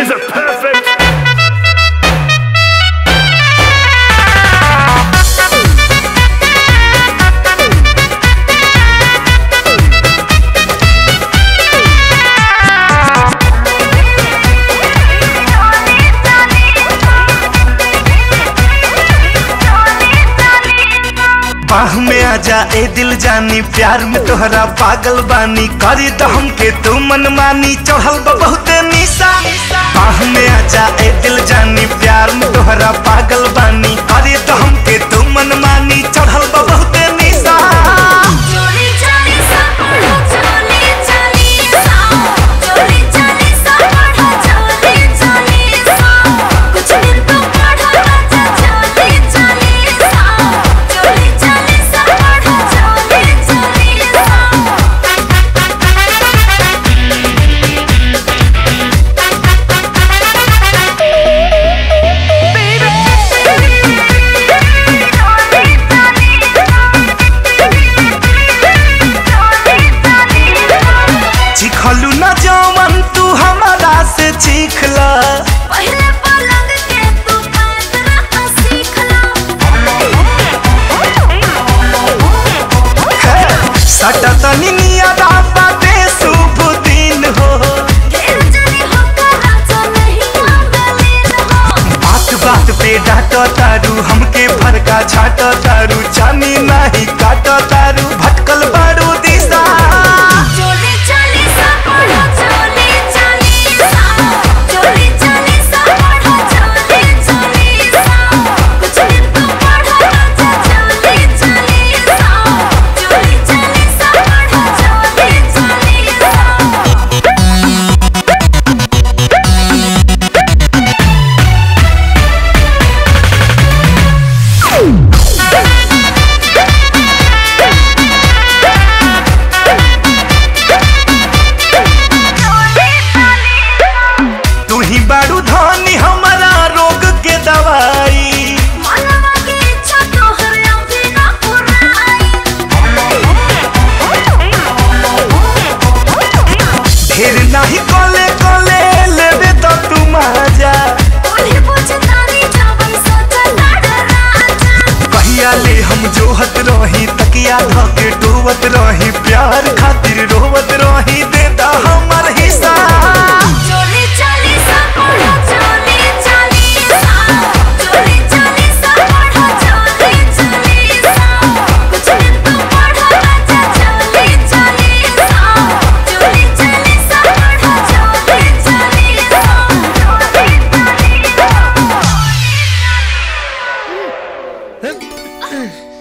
is a perfect. बाह में आजा ए दिल जानी प्यार में तोहरा पागल बानी करी तो हमके तू मन मानी चढ़ल बा बहुते निशा बाह में आजा ए दिल जानी प्यार में तोहरा पागल बानी करी तो हमके तू मन मानी चढ़ल बा बहुते निशा चोली चली सा पढ़ो चोली चली सा चोली चली सा पढ़ो चोली चली सा कुछ दिन तो पढ़ो बच्चा चोली चली सा चोली चली सा पढ़ो चोली चली सा चिखलू न जवन तू हमारा से चीख ला पहले पलंग के तू पैदरा सीख ला सटा तनी नियरा बाटे शुभ दिन हो ढेर जनी होकर राजा नहीं आंगलीन हो बात बात पे डांट तारू हमके फरका छाट तारू जानी नहीं काट तारू भटकल बारू दिशा चोली चली सा पढ़ो चोली चली सा चोली चली सा पढ़ो चोली चली सा कुछ दिन तो पढ़ो बच्चा चोली चली सा चोली चली सा पढ़ो चोली चली सा तू ही बारू धनी हमारा रोग के दवाई मनवा की इच्छा तोहर अभी ना पुराई ढेर नहीं कोले कोले लेबे तो तू मजा उन्हें पूछतानी जावन सोचा लड़ राजा कहिया ले हम जोहत रही तकिया धके डोवत रही प्यार खातिर रोवत रही देता हमर हिस्सा चोली चली सा पढ़ो चोली चली सा चोली चली सा पढ़ो चोली चली सा कुछ दिन तो पढ़ो बच्चा चोली चली सा चोली चली सा पढ़ो चोली चली सा चोली चली सा